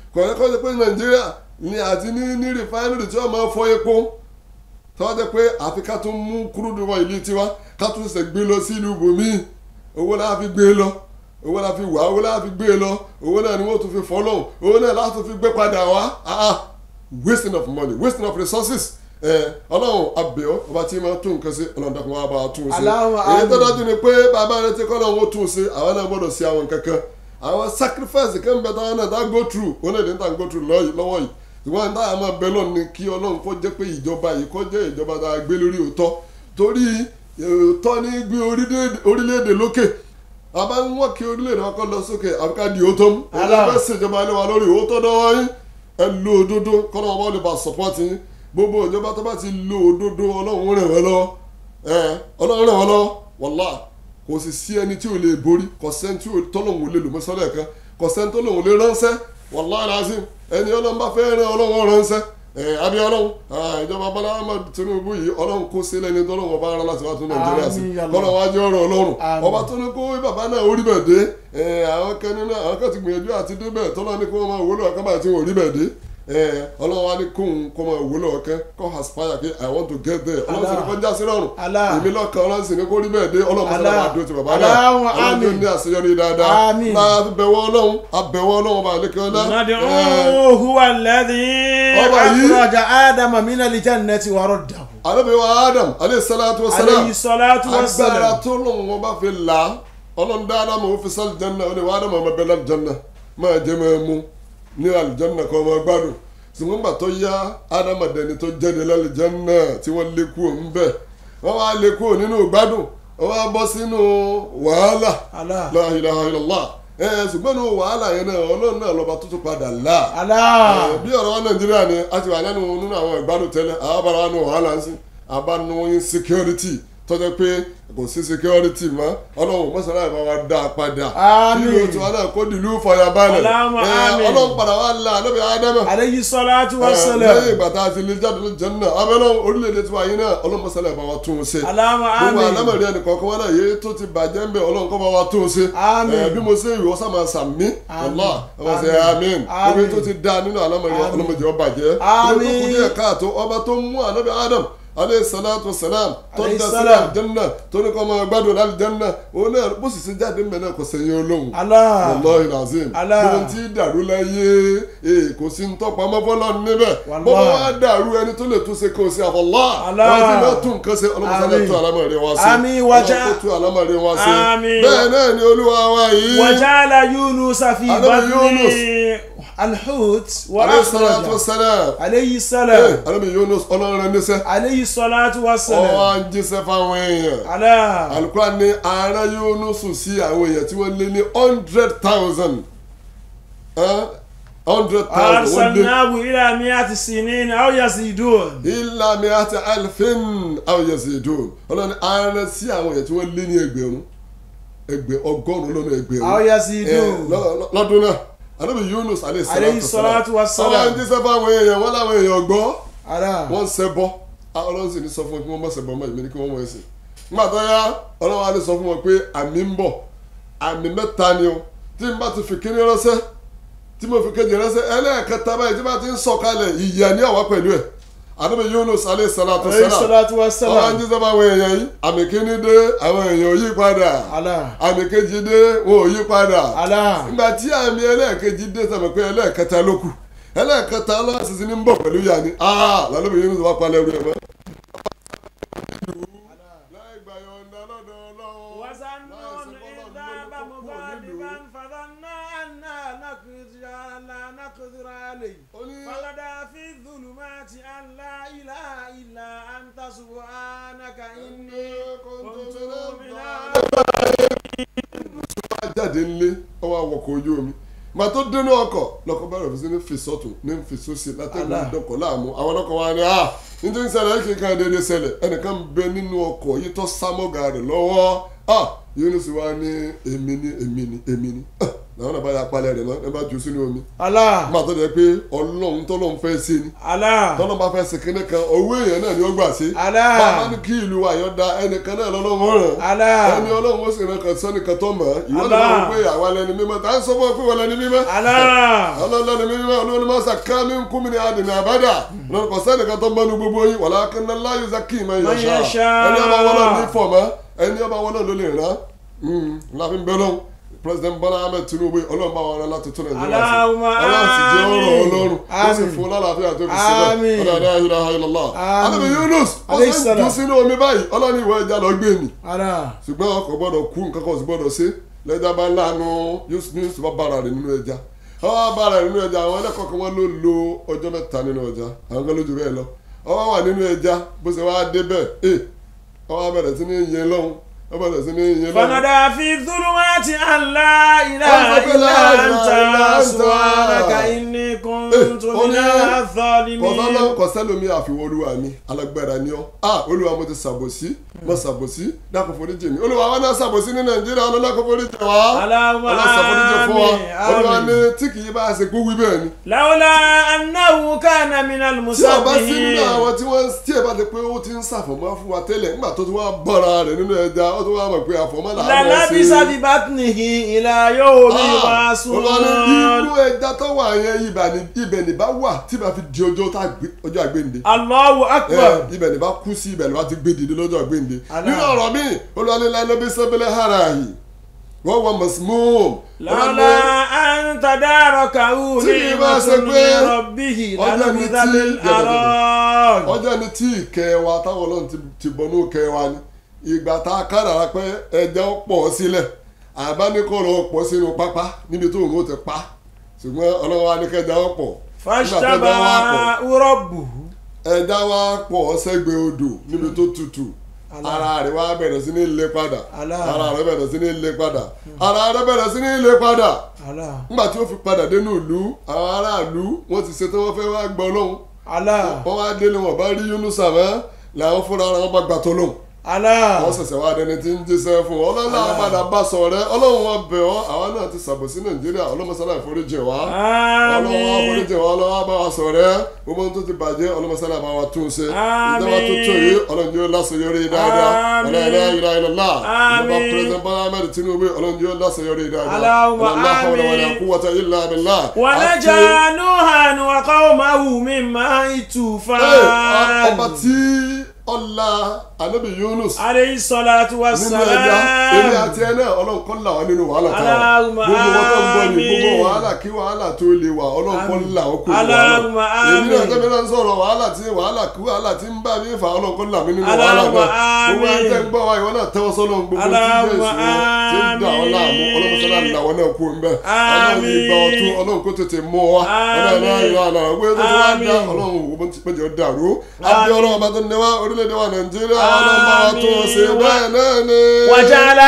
kọ̀ọ̀yẹ́ kọ́ ṣe pé nàìjíríà ni àti ní ní rìfáínìrì tí wọ́n máa fọ epo tọ́wọ́ jẹ́ pé àfi ká tún mú kúrúdù wọ ìlú tiwa ká tún ṣe gbé lọ sí ìlú bòmíì owó náà fi gbé lọ owó náà fi wà owó náà fi gbé lọ owó náà ni wọ́n tún fi fọ́ lọ́hùn owó náà láti fi gbé padà wá ah ah wasting of money wasting of resources ẹ ọlọ́run abẹ́ọ́ ọba tí ma tún nǹkan sí ọlọ́run dàkún wa bá a tún un sí Allahumma èyí tó amin. dájú ni pé bàbá rẹ ti kọ́ ọlọ́run ó tún un sí àwọn náà gbọ́dọ̀ sí àwọn kankan àwọn sacrifice kan bẹ táwọn náà tá go through wọn náà lè tá go through lọ́yìí- lọ́wọ́ yìí ṣùgbọ́n ní táwọn máa bẹ lọ́run ni kí ọlọ́run kó jẹ́ pé ìjọba yìí kó jẹ́ ìjọba tá a gbé lórí òótọ́ torí òótọ́ ní gbé orílẹ̀-èdè- orílẹ̀-èdè lókè àbá ń wọ́n kí orílẹ̀-èdè wa kọ́ lọ sókè àbíká di òótọ́ mú Allah. ẹgbẹ́ ṣèjọba ilé wa lórí òótọ́ dánwọ́ yín ẹ lo òdodo kọ́nà wọn bá lè bá support yín gbogbo ìjọba tó bá ti lo òdodo ọlọ́run rẹ̀ wọ́n lọ́wọ́ ẹ ọlọ́run rẹ̀ wọ́n lọ́wọ́ wàlá kò sì sí ẹni tí ò lè borí kò sẹ́ni tí ò- tọ́lọ́hún ò lè lò mọ́sálẹ̀ kan kò sẹ́ni tọ́lọ́hún ò lè ránṣẹ́ wàlá razim ẹni ọlọ́run bá fẹ́ rán ọlọ́run ránṣẹ́ ẹ abí ọlọ́run ah, ìjọba bọ́lá ahmed tinubu yìí ọlọ́run kó sí lẹ́ni tọ́lọ́hún ọba rán láti wá tún nàìjíríà sí Àmín, ya Allah. kọ́nà wájú ọ̀rọ̀ ọlọ́run Àmín. ọba tó ní kó bàbá náà orí bẹ̀ dé ẹ, àwọn kan nínú àwọn kan ti gbìyànjú àti débẹ̀ tọ́lọ́ ní kó wọ́n máa wúlò ọ̀kan báyìí tí wọ́n rí bẹ̀ dé ẹ, ọlọ́run wa ní kóun kó máa wúlò ọ̀kan kó aspire pé i want to get there ọlọ́run sì ní kó já sí rọrùn Allah. èmi lọ́kàn ọlọ́run sì ní kó rí bẹ̀ dé ọlọ́run sọ́dọ̀ Allah. máa dúró ti bàbá náà Allahumma ọlọ́run tó amin. ní àṣeyọrí dáadáa Amin. máa bẹ̀wọ̀ ọlọ́run abẹ̀wọ̀ ọlọ́run bá lékè ọlá ẹ, ندعوه هو الذي Ọba yìí. أخرج آدم من الجنة ورده Ànábì wa adam aleyhi salatu wa salam عليه الصلاة agbára والسلام tó lóun wọn bá fi là á ọlọ́run dá ádámù ó fi sálì jẹ́nà ó ní wàá ádámù ọmọ bẹ́ẹ̀ lálìjẹ́nà máa jẹ́ máa mú ní àlìjẹ́nà kan ọmọ gbádùn ṣùgbọ́n gbà tó yá ádámù dẹni tó jáde lálìjẹ́nà tí wọ́n lé kúrò ń bẹ̀ wọ́n wá lé kúrò nínú gbádùn wọ́n wá bọ́ sínú wàhálà Allah la ilaha illallah ẹ ṣùgbọ́n nínú wàhálà yẹn náà ọlọ́run náà lọ́ba tó tún padà là Allah bí ọ̀rọ̀ wa nàìjíríà ni a ti wà lẹ́nu nínú àwọn ìgbádùn tẹ́lẹ̀ àbára wa nù wàhálà ń sìn àbánu insecurity tọ́jọ́ pé kò sí security mọ́ ọlọ́run mọ́sálà ìbá wa dá a padà Àmín. kí ló ti wá náà kó dìlú fàyàbalẹ̀ Allahumma ẹ, àmín. ọlọ́run padà wá là lọ́bẹ̀ ádámà عليه الصلاة lẹ́yìn والسلام ìgbà tá a ti lè jáde ló jẹun náà abẹ́lẹ́ orílẹ̀-èdè tiwa yìí náà ọlọ́run mọ́sálà ìbá wa tún un ṣe اللهم gbogbo آمين alámọ̀rí ẹnì kọ̀ọ̀kan wọn náà yéé tó ti bàjẹ́ ń bẹ̀ ọlọ́run kọ́ bá wa tó o ṣe Àmín. Ẹ, bí mo ṣe ìwọ sàmà sàmí Àmín. ọlá ọmọ ṣe amín Àmín. omi tó ti dá nínú alámọ̀rí Àmín. ọlọ́mọdé ọba jẹ́ Àmín. omi tó kù díẹ̀ káàtó ọba tó mú ànábì adam aleyhi salatu wa salam tó Alayhi dá sí salam. àlìjẹ́nà tó ní kọ́ máa gbádùn àlìjẹ́nà òun náà bó sì ṣe jáde ńbẹ náà kò sẹ́yìn olóhùn Allah wallahi lazim Allah. ohun tí dàrú láyé ee kò sí ń tọpa mọ́fọ́lọ́ níbẹ̀ Wallahi. bọ́bá wa dàrú ẹni tó lè tún ṣe kò sí àfọlá Allah. wọn ti bá tún nǹkan ṣe ọlọ́mọsálẹ̀ Àmín. tún alámọ̀rí wa ṣe Àmín, wajá- ọlọ́mọ tún alámọ̀rí wa ṣe Àmín. bẹ́ẹ̀ náà ni olúwa wa yìí وجعل يونس في على بطن يونس. الحوت alayhi salatu wa وأخرج salam عليه ee السلام alábi Yunus ọlọ́run rẹ níṣẹ́ عليه الصلاة ọwọ́ والسلام à ń jíṣẹ́ fáwọn èèyàn على alukura ní ara Yunus sí àwọn èèyàn tí wọ́n lé ní hundred thousand hundred thousand wọ́n lé أرسلناه إلى مئة سنين أو يزيدون ilà mi àti alifin àwọn yazidun ọlọ́ni ara sí àwọn èèyàn tí wọ́n lé ní ẹgbẹ̀rún ẹgbẹ̀ ọgọ́rùn-ún lọ́nà ẹgbẹ̀rún أو ẹ, يزيدون lọ- lọ- lọ́dún náà anábì Yunus عليه aleyhi الصلاة ọlọ́run والسلام jíṣẹ́ fáwọn èèyàn wọ́n láwọn èèyàn gbọ́ على wọ́n ń ṣẹbọ ọlọ́run sì ní sọ fún wọn kí wọ́n má ṣẹbọ mọ́ ìmí ní kí wọ́n mọ̀ ẹ̀sìn nígbà tó yá ọlọ́run á ní sọ fún wọn pé àmì ń bọ̀ àmì mẹ́ta ni o tí n bá ti fi kíní ránṣẹ́ tí mo fi kejì ránṣẹ́ ẹlẹ́ẹ̀kẹta báyìí tí n bá ti ń sọ̀kalẹ̀ ìyà ní àwa pẹ̀lú ẹ̀ àdébẹ̀ Yunus alayhi salatu عليه salam الصلاة ọlọ́run والسلام jíṣẹ́ fáwọn èèyàn yìí àmì kíní dé àwọn èèyàn ò yí padà على àmì kejì dé wọn ò yí padà على nígbà tí àmì ẹlẹ́ẹ̀kejì dé sọ̀rọ̀ pé ẹlẹ́ẹ̀kẹta ló kù ẹlẹ́ẹ̀kẹta ọlọ́sísí ní ń bọ̀ pẹ̀lú yà ni aa lálẹ́ bìí Yunus wá palẹ̀ ẹrú ẹ̀ mọ́. láì gbà yọ̀ǹda lọ́dọ̀ Ọlọ́run وظنون إذ ذهب مغاضبا فظن أن نقدر لا نقدر عليه فنادى في الظلمات أن لا إله إلا أنت سبحانك إني كنت من jáde ńlé ọwọ́ àwọkọ̀ ojú omi màá tó dénú ọkọ̀ lọkọ̀ bẹ̀rẹ̀ fi sí ní fi sọ́tún ní fi sósì látẹ̀gùn Allah. dọkọ̀ láàmú àwọn ọlọ́kọ̀ wa ni ah nítorí ṣẹlẹ̀ kí nǹkan dédé ṣẹlẹ̀ ẹnìkan bẹ nínú ọkọ̀ yìí tó sámọ́gà rẹ̀ lọ́wọ́ ah Yunus wa ní èmi ni èmi ni èmi ni Ah, làwọn náà bá yà palẹ̀ rẹ̀ mọ́ ẹ bá jù sínú omi Allah nígbà tó jẹ́ pé ọlọ́run tọ́lọ́run fẹ́ ṣe ni Allah tọ́lọ́run bá fẹ́ ṣe kíní kan owó èèyàn náà ni ó gbà ṣe Allah. bàbá ní kí ìlú wa yọ̀ da ẹnìkan náà lọ́lọ́run ràn Allah ẹni ọlọ́run ó sì ràn kàn sẹ́nìkan tó mọ̀ ọ́ ìwọ náà Allah. wọ́n pé àwa lẹni mímọ́ tá à ń sọ fún ọ pé wọ́n lẹni mímọ́ Allah ọlọ́run mímọ́ ọlọ́run máa ṣàká mi ń kún mi ní àdìní àbádà lọ́nà kò sẹ́nìkan tó mọ́nu gbogbo yín wàlá kanna láyé zaki ìmọ̀ Man ìyàṣà yasha. ẹni ọba wọn náà ní fọ̀mọ́ ẹni ọba wọn náà ló lè rán láàfin bẹ́ẹ̀ lọ́hùn president Bọ́lá Ahmed Tinubu ọlọ́run bá wọn rán láti tún Nàìjíríà sí Allahumma ọlọ́run sì jẹ́ ọ̀rọ̀ amin. ọlọ́run ó sì Amin. fún lálàáfíà tó fi sílẹ̀ Amin. ọlọ́run ayé ilaha illallah Amin. alábi Yunus ó Alayhi sì ń salam. dùn sínú omi báyìí ọlọ́run ìwọ ẹja lọ gbé mi Allah ṣùgbọ́n ọkọ̀ gbọ́dọ̀ kú nǹkan kan sì gbọ́dọ̀ ṣe lẹ́jà bá láàánú yusuf bá bára rẹ̀ nínú ẹja ọwọ́ bára rẹ̀ nínú ẹja àwọn ẹlẹ́kọ̀ọ́ kan wọ́n ló lo ọjọ́ mẹ́ta nínú ẹja àwọn kan lójú bẹ́ẹ̀ lọ ọwọ́ wà nínú ẹja bó ṣe wáá dé bẹ́ẹ̀ ẹ ọwọ́ bẹ̀rẹ̀ sí ní yẹn lọ́hùn ó bẹ̀rẹ̀ sí ní yẹn lọ́hùn. fanada fi dhulumati an la ilaha Ọlọ́run pé illa la ilaha anta illa anta. subhanaka inni kuntu Eh, ó ní- minaz zalimin kọ̀sọ́lọ́ kọ̀sẹ́lómi àfiwọ́ olúwa mi alágbára ni ọ́ ah olúwa mo ti ṣàbòsí mo ṣàbòsí dákun foríjì mi olúwa wa náà ṣàbòsí ní nàìjíríà ọlọ́dàkùn foríjì wa Allahumma ọlọ́sàn foríjì fún wa amin, olúwa amin. ní tí kì í bá a ṣe kú wí bẹ́ẹ̀ ni lawla annahu kana minal tí a bá sí nínú musabbihin àwọn tí wọ́n tí ẹ bá ti pé ó ti ń ṣàfọ̀mọ́ fún wa tẹ́lẹ̀ nígbà tó ti wá bọ́ra rẹ̀ nínú ẹja ó ti wá mọ̀ pé àfọ̀mọ́ là á mọ̀ lalabisa bi batnihi ila yawmi yub'asun olùwàní inú ẹja tó wà yẹn ibà ní ibẹ̀ ní bá wà tí bá fi di ọjọ́ tá a gbé ọjọ́ àgbéǹde Allahu akbar ẹ ibẹ̀ ní bá kú sí ibẹ̀ ní bá ti gbé dìde lọ́jọ́ àgbéǹde Allah. nínú ọ̀rọ̀ mi olùwàní lánàá bí sẹ́bẹ̀lẹ̀ hara yìí wọ́n wọ mọ̀símọ́ọ̀mù lọ́la an tadarakahu Tí kì í bá ṣe ni'matun pé min rabbihi ọjọ́ ni lanabidha tí- bil arad ọjọ́ ni tí ìkẹ́ wa táwọn ọlọ́run ti- ti bọnú kẹ́ wa ni ìgbà tá a kádàrá pé ẹja ó pọ̀ sílẹ̀ àbánikọ́rọ̀ pọ̀ sínú pápá níbi tó òun ó ti pa ṣùgbọ́n ọlọ́run wa ní kẹja ó pọ̀ Nígbà tẹ́ja wá pọ̀, fashtabahu rabbuhu ẹja wa pọ̀ sẹ́gbẹ̀ẹ́ odò níbi tó tutù Allah. ara rẹ̀ wá bẹ̀rẹ̀ sí ní lé padà Allah. ara rẹ̀ bẹ̀rẹ̀ sí ní lé padà ara rẹ̀ bẹ̀rẹ̀ sí ní lé padà Allah nígbà tí ó fi padà dénú ìlú àwọn aráàlú wọ́n ti ṣetán wọ́n fẹ́ wá gbọ́ lóhùn Allah wọ́n wá délé wọn bá rí Yunusa mọ́ làwọn fúnra ara wọn bá gbà tó lóhùn Allah wọ́n ṣẹ̀ṣẹ̀ wá dẹni tí ń jíṣẹ́ fún wọn ọlọ́run àwọn padà bá sọ rẹ ọlọ́run wọn bẹ̀ ọ́ àwa náà ti ṣàbòsí nàìjíríà ọlọ́mọsálà ìforíjì wá ọlọ́run wa àmín foríjì wá ọlọ́run wa bá wa sọ rẹ gbogbo ohun tó ti bàjẹ́ ọlọ́mọsálà bá wa tún ṣe Àmín. ìjọba tó tó yìí ọlọ́run yóò láṣeyọrí dáadáa Àmín. ọlọ́run ilá ilá ìjọba Àmín. president Bọ́lá Ahmed Tinubu ọlọ́run yóò láṣeyọrí dáadáa Allahumma ọlọ́run la hawla wala àmín. quwwata illa billah àti- ونجا نوحا وقومه من ماء Ee, الطوفان ọba tí ọlá anabi Yunus عليه الصلاة nínú ẹja èmi والسلام àti ẹ náà ọlọ́run kọ́ là wá nínú wàhálà tá a wà Allahumma gbogbo wọn tó ń bọ̀ ní amin. gbogbo wàhálà kí wàhálà tó lè wà ọlọ́run kọ́ là ó kó wàhálà Allahumma èmi náà amin. tẹ́mi náà ń sọ̀rọ̀ wàhálà tí wàhálà kí wàhálà tí ń bá mi fà ọlọ́run kọ́ là mí nínú wàhálà Allahumma náà gbogbo amin. ẹni tẹ́ ń gbọ́ wa ìwọ náà tẹ́wọ́ sọ́nà gbogbo tí ń jẹ́ Allahumma ìṣòro tí ń dà ọ́ láàmú amin. ọlọ́run sọ́nà làwọn náà kú ń bẹ́ ọlọ́run Amin. ìgbà ọ̀tún ọlọ́run kó tètè mú wa ọlọ́run náà Amin. ìlànà ìwé tó ti wá dá Amin. ọlọ́run òwò tí péjọ dàrú abẹ́ ọlọ́run ọba tó ní wá orílẹ̀-èdè wa nàìjíríà ọlọ́run bá wa tó ṣe Amin. bẹ́ẹ̀ náà ni. وجعل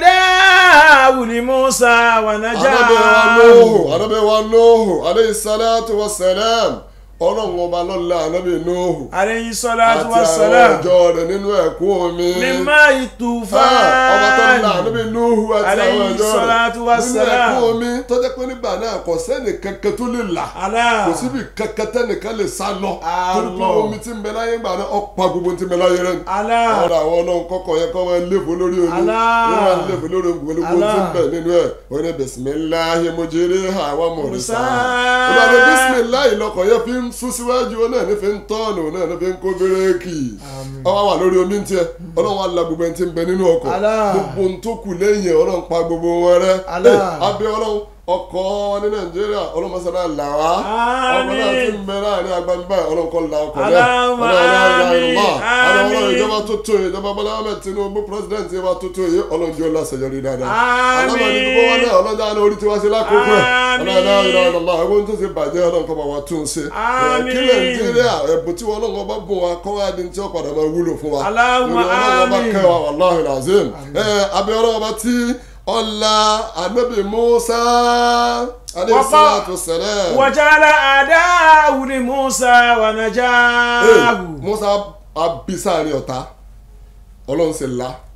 أعداءه لموسى anabi wa nuhu ونجاه anabi wa nuhu aleyhi salatu wa salam ọlọ́run ọba lọ́la anabi nuhu عليه الصلاة àti àwọn والسلام ọjọ́ rẹ̀ nínú ẹ̀kún omi من ماء Ah, ọba tó la الطوفان anabi nuhu àti àwọn Alayhi ọjọ́ salatu wa rẹ̀ nínú salam. ẹ̀kún omi tó jẹ́ pé nígbà náà kò sẹ́ni kankan tó lè là Allah kò síbi kankan tẹ́nìkan lè sá lọ torí pé Allah. omi tí ń bẹ láyé gbà náà ọ̀pá gbogbo tí ń bẹ láyé rẹ̀ ni Allah ọ̀rọ̀ àwọn ọlọ́run kọ́kọ́ yẹ kọ́ máa ń léfò lórí omi Allah. wọ́n máa ń léfò lórí omi pẹ̀lú gbogbo tí ń Allah. bẹ nínú ẹ̀ wọ́n ní bisimilahi mujiriha wa murisa Mursaha. ìlànà bisimilahi lọkọ̀ yẹ fi ń sún síwájú ó náà ní fi ń tọ́ọ̀nù ó náà ní fi ń kó bírèkì Àmín. ọwọ́ wà lórí omi ń tiẹ̀ ọlọ́run wa la gbogbo ẹni tí ń bẹ nínú ọkọ̀ Allah. gbogbo ohun tó kù lẹ́yìn ọlọ́run pa gbogbo wọn rẹ́ Allah. Eh, abẹ́ ọlọ́run ọkọ̀ wọn ní nàìjíríà ọlọ́mọsálà là wá ọkọ̀ náà ti ń bẹ láàrin agbamibá ọlọ́nkọ́ la ọkọ̀ náà Allahumma ọlọ́run ọlọ́run amin. ìjọba tó tó yìí ìjọba Bọ́lá Ahmed Tinubu president ìjọba tó tó yìí ọlọ́njọ́ lásàyọrí dáadáa Amin. alámọ̀ni gbogbo wọn náà ọlọ́jà ní orí tiwa sí lákòókò ẹ̀ Amin. ọlọ́run ìlànà ẹgbẹ́ tó ti bàjẹ́ ọlọ́nkọ́ bá wa tún ṣe Amin. kí nàìjíríà ẹ̀bùn tí wọn ọlọ́nkọ́ bá bùn wa kọ́ wá di tí ó padà máa wúlò fún wa Allahumma Lórí ọlọ́run ọba amin. kẹwàá wàláhì làzim abẹ́ ọlọ́run ọba tí ọlá anabi Musa aleyhi salatu salam وجعل أعداءه لموسى ونجاه musa abisaari ọ̀tá ọlọ́run sì la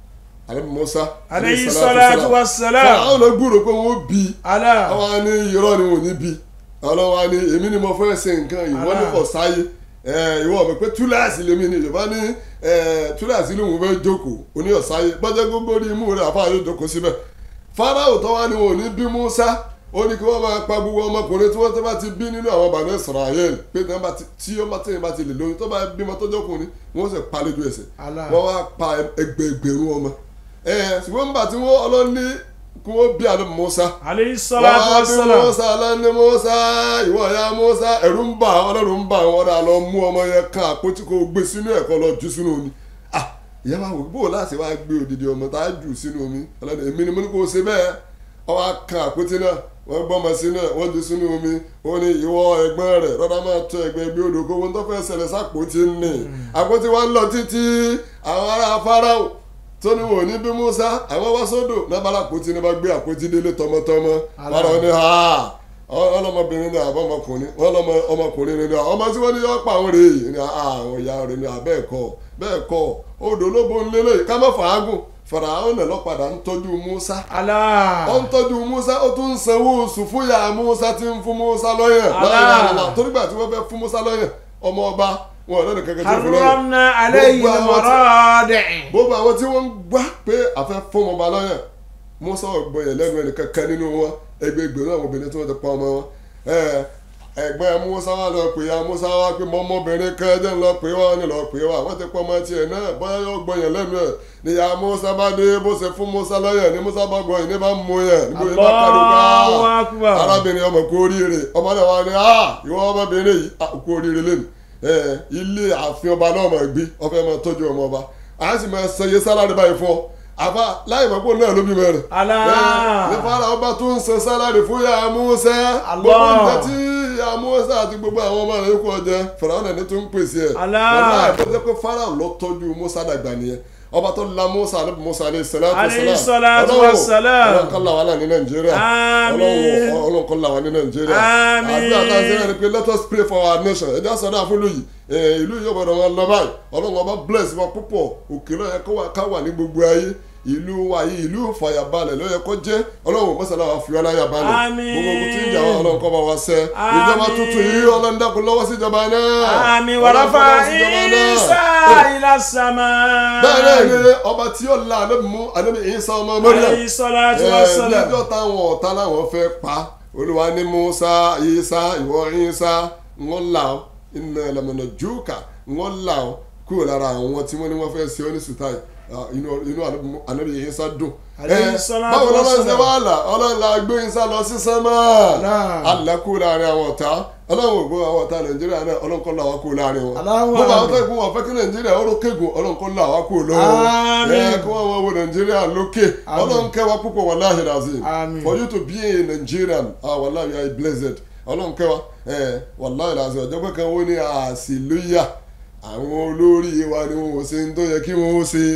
ànábì Musa alayhi salatu wa salam àwọn náà gbúrò pé wọ́n bí ala àwọn á ní irọ́ ni wọ́n ní bí ọlọ́wọ́ á ní èmi ni mo fẹ́ ṣe nǹkan ìwọ ní kò sáyé ẹ, ìwọ mi pé túláàsì lèmi ni yorùbá ní ẹ, túláàsì lòun fẹ́ jókòó oní ọ̀sáyé gbọ́dọ̀ gbogbo rí imú rẹ̀ àfáà yóò jókòó síbẹ̀ fáráò tó wá ní wọn ò ní bí Musa ó ní kí wọ́n máa pa gbogbo ọmọkùnrin tí wọ́n tó bá ti bí nínú àwọn bàbá Israel pé tí wọ́n bá ti- tí ó bá tẹ̀yìn bá ti lè lóyún tó bá bímọ tó jọkùnrin wọ́n sì pa lójú ẹsẹ̀ Allah. wọ́n wá pa ẹgbẹ̀ẹgbẹ̀rún ọmọ ẹ̀ ṣùgbọ́n nígbà tí wọ́n ọlọ́ní kí wọ́n bí àdó Musa alayhi salatu wa wàá bí salam Musa lẹ́ni Musa ìwọ ya Musa ẹ̀rù ń bà wọ́n lẹ́rù ń bà wọ́n dà lọ mú ọmọ yẹn kan àpótí kó gbé sínú ẹ̀kọ́ lọ jù sínú omi ah ìyá wa wò bó o láti wá gbé odidi ọmọ tá a jù sínú omi ọlọ́dẹ èmi ni mo ní kó o ṣe bẹ́ẹ̀ ọwọ́ á kan àpótí náà wọ́n gbọ́mọ sínú ẹ̀ wọ́n jù sínú omi ó ní ìwọ ẹ̀gbọ́n rẹ̀ rọ́dá máa tọ́ ẹ̀gbẹ́ bí odò kó wọn tó fẹ́ ṣẹlẹ̀ sápótí ní àpótí wa ń lọ títí àwọn ará Fáráò tó ní wọn ò ní bí Musa àwọn wá sódò nábàlà àpótí ní bá gbé àpótí délé tọmọtọmọ Fáráò ní ha ọlọmọbìnrin ní àbọ̀ ọmọkùnrin wọn lọmọ ọmọkùnrin ní ọmọ tí wọn ní yọ pa àwọn rèé ní àwọn ìyá rẹ ní abẹ́ ẹ̀kọ́ bẹ́ẹ̀ kọ́ odò ló bo ńlẹ́lẹ̀ ká má fàágùn Fáráò náà lọ́padà ń tọ́jú Musa ala ó ń tọ́jú Musa ó tún ń sanwó oṣù fún ìyá Musa tí ń fún Musa lọ́yàn Allah. lọ́yàn torí gbà tí wọ́n fẹ́ fún Musa lọ́yàn ọmọ ọba wọn ò lẹ́nu kankan tó fún lọ́yàn haramna alayhi Gbogbo àwọn tí- al-maradi' gbogbo àwọn tí wọ́n ń gbá pé àfẹ́ fún ọba lọ́yàn Musa ọgbọ́n yẹn lẹ́nu ẹnì kankan nínú wọn ẹgbẹgbẹ̀rún àwọn obìnrin tí wọ́n ti pa ọmọ wọn ẹ, ẹ̀gbọ́n Musa wà lọ pé ya Musa wà pé mọ́mọ́bìnrin kan jẹ́ ń lọ pé wá ní lọ pé wá wọ́n ti pa ọmọ tiẹ̀ náà bóyá yóò gbọ́n yẹn lẹ́nu ẹ̀ ni ya Musa bá dé bó ṣe fún Musa lọ́yàn ni Musa bá gbọ́ yìí ní bá mú yẹn níbo yìí bá kárí Allahu ká akbar arábìnrin ọmọ kú oríire ọmọ náà wà ní ah ìwọ ọmọbìnrin yìí ah, kú oríire lẹ́nu ẹ ilé ààfin ọba náà máa gbé ọfẹ máa tọ́jú ọmọ ọba a sì máa sẹyẹ sálárì báyìí fún ọ àbá láì mọ̀ pé òun náà ló bí mẹ́rin. ala ní fara ọba tó ń san sálárì fún ya Musa Allah. gbogbo nǹkan tí ya Musa àti gbogbo àwọn ọmọ rẹ̀ kú ọjẹ Fáráò ní tó ń pèsè ẹ̀ Allah. ọ̀nà àìpẹ́sẹ́ pé Fáráò ló tọ́jú Musa dàgbà nìyẹn ọba tó la Musa alẹ́ Musa alẹ́ salatu Alayhi salatu wa salam. ọlọ́run kọ́ làwọn náà ní Nàìjíríà Àmín. ọlọ́run ọlọ́run kọ́ làwọn ní Nàìjíríà Àmín. àdúrà tá a ṣe náà ni pé let us pray for our nation ẹ̀dá sọ̀dọ̀ àfúlù yìí ẹ̀, ìlú yìí ọ̀gbọ̀dọ̀ wọn lọ báyìí ọlọ́run ọba bless wa púpọ̀ òkè lọ́yẹ kó wà ká wà ní gbogbo ayé ìlú wa yìí ìlú ìfàyàbalẹ̀ lọ́yẹ kó jẹ́ ọlọ́run mọ́sálà wa fi wá láyà balẹ̀ Àmín. gbogbo ogun tí ń jà wá ọlọ́run kó bá wa ṣẹ́ Àmín. ìjọba tuntun yìí ọlọ́run dákun lọ́wọ́ sí ìjọba náà àmì Ọlọ́run wàràfà lọ́wọ́ sí ìjọba náà. Isa ila sama bẹ́ẹ̀ náà ni ọba tí ó la ànábì mú ànábì Ìsá ọmọ Maryam alayhi salatu wa ẹ salam níjọ́ táwọn ọ̀tá làwọn fẹ́ pa olúwa ní musa isa ìwọ isa wọn là ó iná ẹlẹmọ̀nà júùkà wọn là ó kúrò lára àwọn tí wọ́n ní wọ́n fẹ́ ṣe ọ́ ní sùtáì Ah, inú inú ànábì isa dùn. Alayhi Ẹ, salatu báwo wa lọ́wọ́ ṣe salam. wá là ọlọ́run la gbé isa lọ sí sánmà Allah. alẹ́ kúrò láàrin àwọn ọ̀tá ọlọ́run ògbó àwọn ọ̀tá nàìjíríà náà ọlọ́run kọ́ là wá kúrò láàrin wọn. Allahu gbogbo àwọn tó Akbar. kú wọn fẹ́ kí nàìjíríà ó rókègùn ọlọ́run kọ́ là wá kúrò lọ́wọ́ Àmín. ẹ kí wọ́n wọ́n wo nàìjíríà lókè Àmín. ọlọ́run kẹwàá púpọ̀ wàláhì razim Àmín. for you to be a Nigerian ah wàláhì you are blessed ọlọ́run kẹwàá ẹ wàláhì razim ọjọ́ pé kan wọ́n ní àṣìlóyà àwọn olórí wa ni wọn ò ṣe ń tó yẹ kí wọn ó ṣe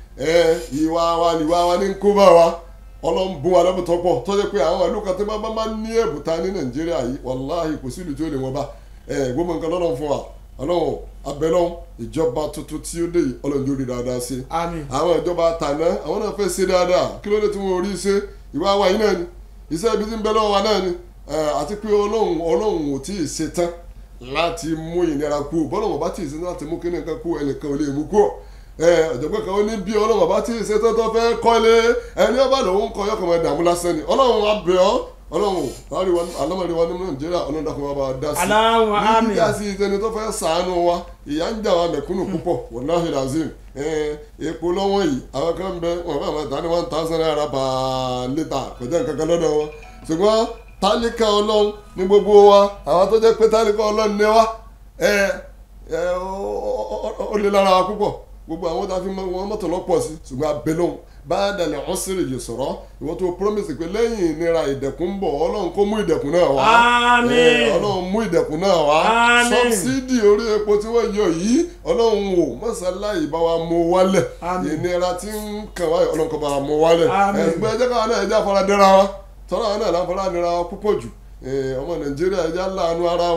ẹ ìwà wa ìwà wa ní kó bá wa ọlọ́run bún wa lẹ́bùn tó pọ̀ tó jẹ́ pé àwọn ìlú kan tó bá bá máa ní ẹ̀bùta ní nàìjíríà yìí wàláhì kò sí ìlú tí ó lè wọ́n bá ẹ gbogbo nǹkan lọ́dọ̀ fún wa ọlọ́run abẹ́lọ́run ìjọba tuntun tí ó dé yìí ọlọ́run yóò rí dáadáa sí àmì àwọn ìjọba tàná àwọn náà fẹ́ ṣe dáadáa kí ló dé tí wọ́n rí ṣe ìwà wa yìí náà ni iṣẹ́ ibi tí ń bẹ lọ́wọ́ wa náà ni Eh, àti pé ọlọ́run ọlọ́run ò tí ì ṣe tán láti mú ìnira kú bọ́lọ́run ọba tí ì ṣe tán láti mú kíni kan kú ẹnìkan ò lè mú kú ọ̀jọ̀gbọ́n kan ó ní bí ọlọ́run ọba tí ì ṣe tán tó fẹ́ kọ́lé ẹni ọba lòun kọ́ yọkọ̀ mọ́ dààmú lásán ni ọlọ́run abẹ́ ọ́ ọlọ́run alámọ̀rí wa ní nàìjíríà ọlọ́run dákun wa bá wa dá sí Aláwọ̀ ní àmín. dídá sí ìtẹni tó fẹ́ sàánú wa ìyà ń jà wa mẹ̀kúnnù púpọ̀ wọláhì lazim epo lọ́wọ́ yìí àwọn kan bẹ wọn bá máa ta ní one thousand naira per litre kò jẹ́ nǹkan kan lọ́dọ̀ wọn ṣùgbọ́n tálíkà ọlọ́run ní gbogbo wa àwọn tó jẹ́ pé tálíkà ọlọ́run ní wa ẹ ẹ ó lè lára wa púpọ̀ gbogbo àwọn tá a fi mọ wọn mọ́tò lọ́pọ̀ sí ṣùgbọ́n abẹ́lóhùn bá dàlẹ̀ ọ̀hún sí rèjì sọ̀rọ̀ ìwọ tó promise pé lẹ́yìn ìnira ìdẹ̀kùn ń bọ̀ ọlọ́run kó mú ìdẹ̀kùn náà wá Àmín. Eh, ọlọ́run mú ìdẹ̀kùn náà wá Àmín. sọ́bsidì orí epo tí wọ́n yọ yìí ọlọ́run ò mọ́sálàyé bá wa mú wálẹ̀ Àmín. ìnira tí ń kàn wáyé ọlọ́run kó bá wa mú wálẹ̀ Àmín. ẹ̀gbẹ́ ẹjẹ́ káwọn náà ẹjẹ́ àfaradẹ́ra wa tọ́lá wọn náà láfaradẹ́ra wa púpọ̀ jù Eh, ọmọ nàìjíríà ẹjẹ́ láàánú ara wa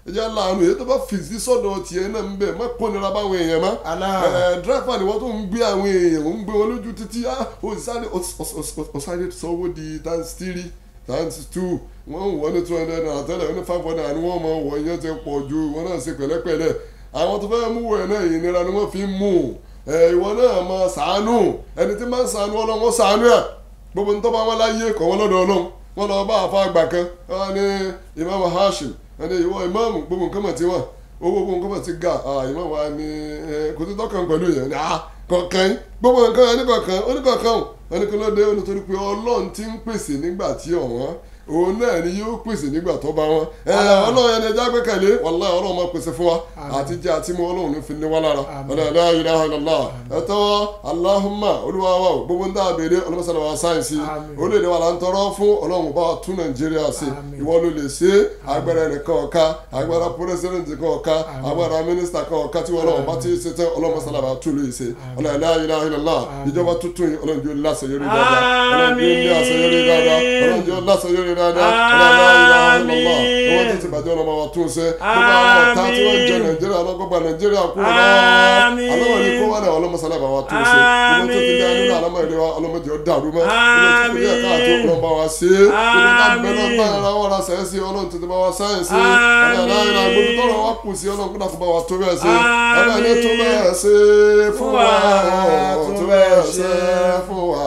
ẹjẹ́ láàánú èyí tó bá fìsí sọ́dọ̀ tiẹ̀ náà ń bẹ̀ má kó nira báwọn èèyàn má Allah. ẹ dírẹ́fà ni wọ́n tó ń gbé àwọn èèyàn ń gbé wọn lójú títí ah ó sáré ó ó sáré sanwó di times three times two wọ́n ń wọ́n ní two hundred naira tẹ́lẹ̀ wọ́n ní five hundred naira ni wọ́n mọ̀ wọ́n yẹn ti pọ̀ ju wọ́n náà ṣe pẹ̀lẹ́pẹ̀lẹ́ àwọn tó fẹ́ mú wẹ̀ náà ìnira ni wọ́n fi ń mú ẹ ìwọ náà máa ṣàánú ẹni tí máa ń ṣàánú ọlọ́run ó ṣàánú ẹ̀ gbogbo ní tó bá wọn láyé kọ̀ wọ́n lọ́dọ̀ ọlọ́run wọ́n lọ bá àfa àgbà kan wọ́n ní imam hashim wọ́n ní ìwọ imam gbogbo nǹkan mọ̀ tí wọ́n owó gbogbo nǹkan mọ̀ tí ga ah, imam wa ní ẹ, kò tí tọ́kàn pẹ̀lú yẹn ní ah kọ̀ọ̀kan yín gbogbo nǹkan ẹni kọ̀ọ̀kan oníkọ̀ọ̀kan ò wọ́n ní kí ló dé ó nítorí pé ọlọ́run ti ń pèsè nígbà tí ọ̀wọ́n òun náà ni yóò pèsè nígbà tó bá wọn ẹ ọlọ́run ẹni ẹja gbẹ́kẹ̀lé wàlá ọlọ́run máa pèsè fún wa àti jẹ́ àti mú ọlọ́run ní fi ní wá lára ọ̀nà la ilaha illallah ẹ̀tọ́ aláhùnmá olúwa wa o gbogbo ń dá àbèrè ọlọ́mọsálà wa sáyẹ̀nsì Àmín. orílẹ̀-èdè wa là ń tọrọ fún ọlọ́run bá wa tún nàìjíríà sí Àmín. ìwọ ló lè ṣe agbára ẹnìkan ọ̀ka agbára pírẹsidẹ̀ntì kan ọ̀ka agbára mínísítà kan ọ̀ka tí ọlọ́run bá ti ṣe tán ọlọ́mọsálà wa tún lè ṣe ọ̀nà la ilaha illallah ìjọba tuntun yìí ọlọ́run yóò láṣeyọrí dáadáa ọlọ́run yóò ní àṣeyọrí dáadáa ọlọ́run yóò láṣeyọrí dáadáa ọlọ́run la ilaha illallah ìwọ tó ti bàjẹ́ ọlọ́mọ wa tún ṣe gbogbo àwọn ọ̀tá tí wọ́n ń jẹ nàìjíríà ọlọ́gbọ́gba nàìjíríà kúrò náà Àmín. alọ́wọ́ ni kó wà náà ọlọ́mọsálà bá wa tún ṣe gbogbo tó ti dá nínú àlámọ́ ìlú wa ọlọ́mọdé ó dàrú mọ́ gbogbo tó kù díẹ̀ káàtó ọlọ́mọba wa ṣe é gbogbo tá a bẹ náà bá ara wọn ra sẹ́yìn ọlọ́run tètè bá wa sáyẹn sí ọlọ́run aláìra gbogbo tọ́rọ̀ wa kù sí ọlọ́run kó bá wa tó bẹ́ẹ̀ ṣe ọlọ́run ní tó bẹ́ẹ̀ ṣe fún wa tó bẹ́ẹ̀ ṣe fún wa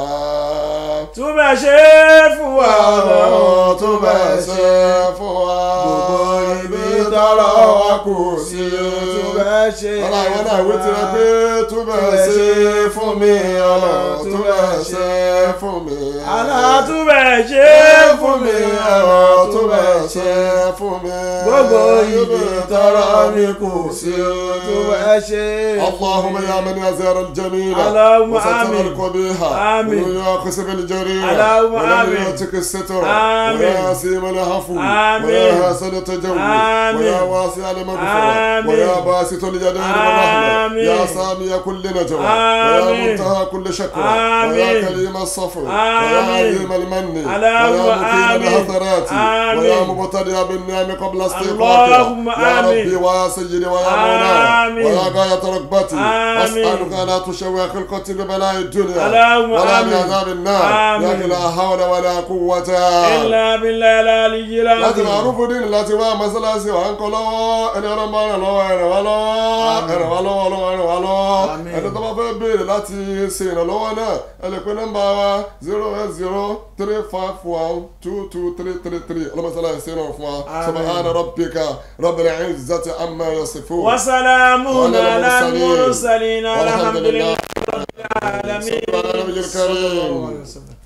tún bẹ́ẹ̀ ṣe fún wa ọlọ́run tó bẹ́ẹ̀ ṣe fún wa gbogbo ibi tọ́rọ̀ wa kù sí tún bẹ́ẹ̀ ṣe ọlá ìwọ náà ìwé tirẹ̀ pé tó bẹ́ẹ̀ ṣe fún mi ọlọ́run tó bẹ́ẹ̀ ṣe fún mi Allah tún bẹ́ẹ̀ ṣe fún mi ọlọ́run tó bẹ́ẹ̀ ṣe fún mi gbogbo ibi tọ́rọ̀ mi kù sí tún bẹ́ẹ̀ ṣe اللهم يا من يزير الجميل اللهم وستر آمين. القبيح آمين. ويأخذ بالجرير اللهم ومن آمين. يعتق الستر آمين. ويا سيم العفو آمين. ويا حسن التجول آمين. ويا واسع المغفرة آمين. ويا باسط اليدين والرحمة آمين. يا سامي كل نجوى ويا آمين. منتهى كل شكوى آمين. ويا كريم الصفو ويا آمين. عظيم المن اللهم ويا مقيم آمين. الحسرات آمين. ويا مبتدئ بالنعم قبل استيقاظها اللهم يا آمين. ربي ويا سيدي ويا مولاي آمين. ويا غاية رغبتي آمين. أسألك لا تشوي خلقتي ببلاء الدنيا اللهم ولا آمين. بعذاب النار آمين. لكن لا حول ولا قوة إلا بالله العلي láti العظيم máa rúfin dín láti wá mọ́sálásí wa ń kọ́ lọ́wọ́ ẹni ọlọ́mọ rẹ̀ lọ́wọ́ ẹ̀rẹ̀ wá lọ́wọ́ ẹ̀rẹ̀ wá lọ́wọ́ ọlọ́wọ́ ẹ̀rẹ̀ wá lọ́wọ́ Àmín. ẹni tó bá fẹ́ béèrè láti ṣe ìrànlọ́wọ́ náà ẹ lè pe nọ́mbà wa zero eight zero three five one two two three three three ọlọ́mọsálá ṣe náà fún wa Àmín. subhana rabbika rabbil izzati amma yasifun. وسلام وعلى على المرسلين. المرسلين والحمد الحمد لله لله رب العالمين صلى الله عليه وسلم. صلى الله عليه وسلم